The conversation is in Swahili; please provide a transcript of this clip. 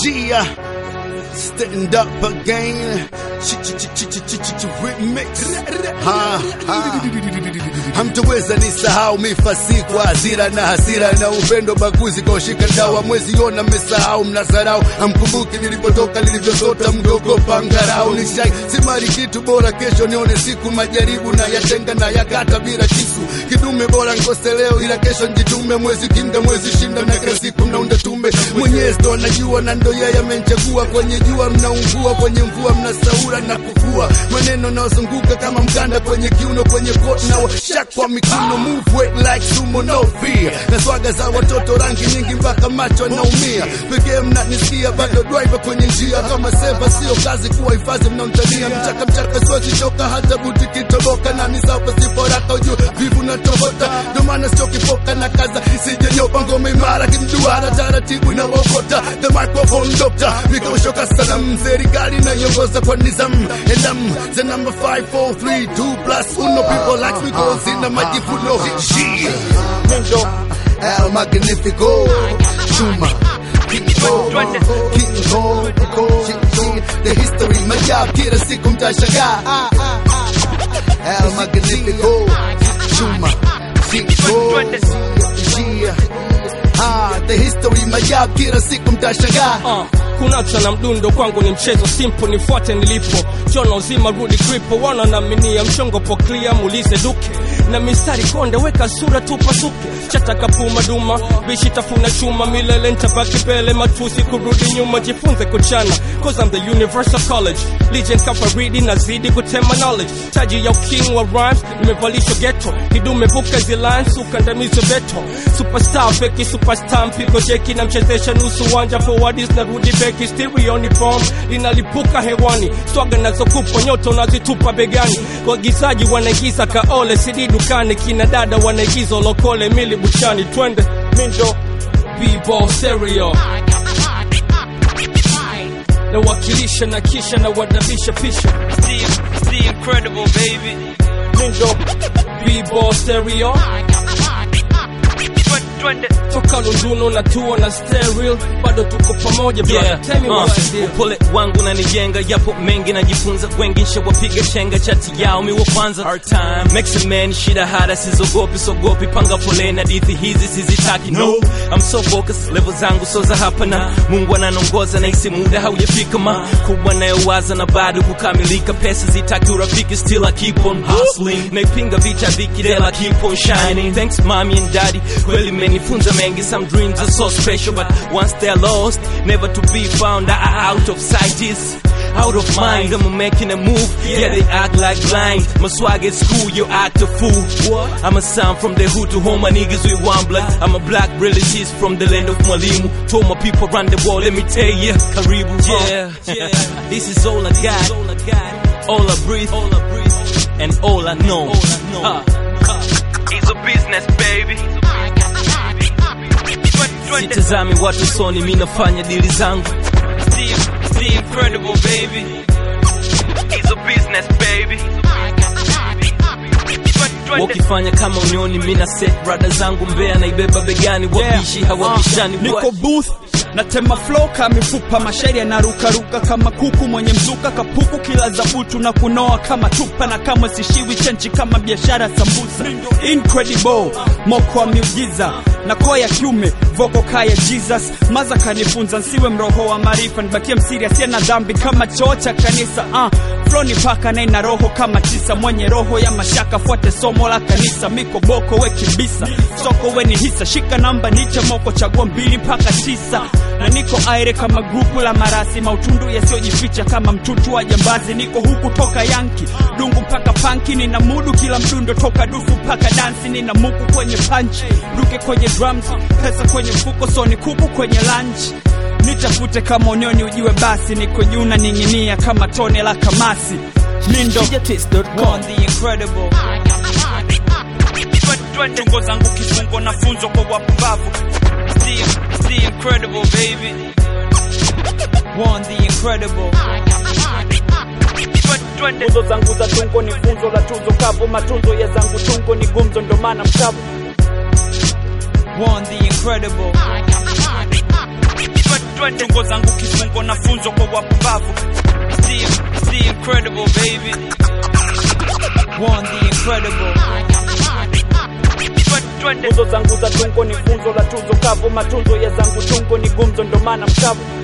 Gia, stand up again. Remix. Ha, ha. Hamtoweza nisahau mifasi kwa hasira na hasira na upendo baguzi kwa ushika dawa mwezi ona mmesahau mnasarau hamkumbuki nilipotoka nilivyosota mgogopa ngarau nishai simari kitu bora kesho nione siku majaribu na yatenga na yakata bila kisu kidume bora nkose leo ila kesho njitume mwezi kinga mwezi shinda na kila siku mnaunda tume mwenyezi ndo anajua na ndo yeye amenchagua kwenye jua mnaungua kwenye mvua mnasaura na kufua maneno naozunguka kama mkanda kwenye kiuno kwenye kot na washak kwa mikono move weight like sumo no fear na swaga za watoto rangi nyingi mpaka macho naumia pekee mnanisikia bado driver kwenye njia kama seva sio kazi kuwa hifadhi mnaomtania mchaka mchaka siwezi choka hata buti kitoboka na nisapa siporaka ujue vivu na tobota ndo maana sichokipoka na kaza isijenyopa ngome imara kimduara taratibu na wokota the microphone doctor nikaushoka salam serikali naiongoza kwa nizam and I'm the number 5432 plus uno people like me go zina majivuno yeah Nendo El Magnifico Chuma King Kong King Kong The history majab kila siku mtashangaa El Magnifico Chuma King Kong Yeah Ah, the history majab kila siku mtashangaa uh, kunacha na mdundo kwangu ni mchezo simple nifuate nilipo jona uzima rudi kripo wana naminia mchongo poklia muulize duke na mistari konde weka sura tupasuke chataka puma duma bishi tafuna chuma milele ntabaki pele matusi kurudi nyuma jifunze kuchana cause I'm the universal college legend kafaridi nazidi kutema knowledge taji ya uking wa rhymes nimevalishwa ghetto kidume buka zilines ukandamizo beto superstar feki superstar mpigo jeki na mchezesha nusu wanja forwardis na rudi beki stereo ni form linalipuka hewani swaga nazokupa nyoto nazitupa begani wagizaji wanaigiza kaole sidi dukani kina dada wanaigiza lokole mili buchani twende mindo bibo stereo nawakilisha na kisha na wadabisha pisha The, the incredible baby. mindo bibo stereo Twende. toka lunduno na tuo na stereo bado tuko pamoja brother. Yeah, Tell me uh, what's the deal. upole wangu nanijenga yapo mengi najifunza wengi nshawapiga chenga chati yao mi wa kwanza Hard time. Makes a man shida hada sizogopi sogopi panga foleni hadithi hizi sizitaki no I'm so focused level zangu so za hapa na Mungu ananongoza na isi muda haujafika ma kubwa nayowaza na bado kukamilika pesa zitaki urafiki still I keep on hustling naipinga vita vikidela keep on shining thanks mommy and daddy kweli menifunza mengi some dreams are so special but once they're lost never to be found Ah, out of sight is out of mind I'm making a move yeah they act like blind my swag at school you act a fool I'm a son from the hood to home my niggas with one blood I'm a black relatives from the land of Mwalimu told my people around the world let me tell you Karibu yeah, yeah. this is all I got all I breathe all I breathe and all I know Uh, It's a business, baby. Twende. sitazami watu soni mi nafanya dili zangu The, the incredible baby. It's a business, baby. Twende. wakifanya kama unioni mi na set rada zangu mbea naibeba begani wabishi hawabishani niko What? booth natema flow kama mifupa mashairi yanarukaruka kama kuku mwenye mzuka kapuku kila zabutu na kunoa kama tupa na kamwe sishiwi chenchi kama biashara sambusa incredible moko wa miujiza na koa ya kiume voko kaya jesus maza kanifunza nsiwe mroho wa maarifa nibakie msiri asiye na dhambi kama choo cha kanisa uh, floni paka naye na roho kama tisa mwenye roho ya mashaka fuate somo la kanisa miko boko we kibisa soko we ni hisa shika namba niche moko chagua mbili mpaka tisa na niko aire kama grupu la marasi mautundu yasiyojificha kama mtutu wa jambazi niko huku toka yanki dungu mpaka panki nina mudu kila mdundo toka dufu mpaka dansi nina muku kwenye panchi duke kwenye drums pesa kwenye mfuko soni kuku kwenye lunch nitafute kama unioni ujiwe basi niko juu na ning'inia kama tone la kamasi mindo On the incredible. Twende. tungo zangu kifungo na funzo kwa wapumbavu The, the incredible baby. One the incredible. Twende. tuzo zangu za tungo ni funzo la tuzo kavu matunzo ya zangu tungo ni gumzo ndo maana mkavu One the incredible. twende. tungo zangu kifungo na funzo kwa wapumbavu The, the incredible baby. One the incredible. Twende, twende. nguzo zangu za tungo ni funzo la tuzo kavu matunzo ya zangu tungo ni gumzo ndo maana mkavu